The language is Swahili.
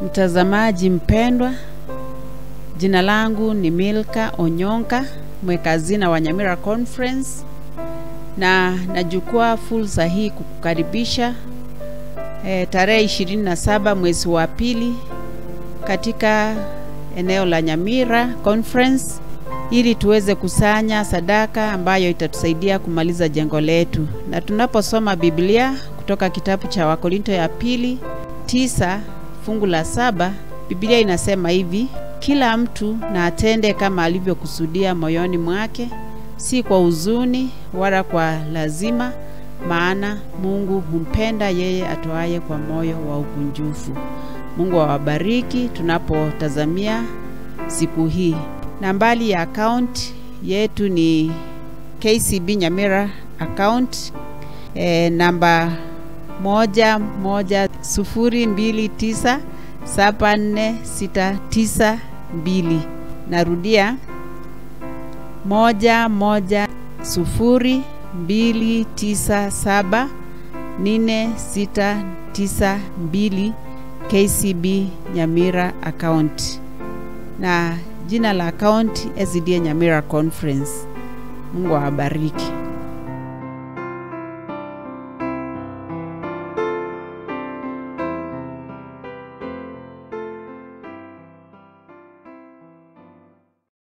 Mtazamaji mpendwa, jina langu ni Milka Onyonka, mwekazina wa Nyamira Conference, na nachukua fursa hii kukukaribisha e, tarehe 27 mwezi wa pili katika eneo la Nyamira Conference ili tuweze kusanya sadaka ambayo itatusaidia kumaliza jengo letu. Na tunaposoma Biblia kutoka kitabu cha Wakorinto ya pili tisa fungu la saba Biblia inasema hivi: kila mtu na atende kama alivyokusudia moyoni mwake, si kwa huzuni wala kwa lazima, maana Mungu humpenda yeye atoaye kwa moyo wa ukunjufu. Mungu awabariki tunapotazamia siku hii. Nambari ya akaunti yetu ni KCB Nyamira account e, namba moja moja sufuri mbili tisa saba nne sita tisa mbili. Narudia moja moja sufuri mbili tisa saba nne sita tisa mbili KCB Nyamira account na jina la account SDA Nyamira Conference. Mungu awabariki.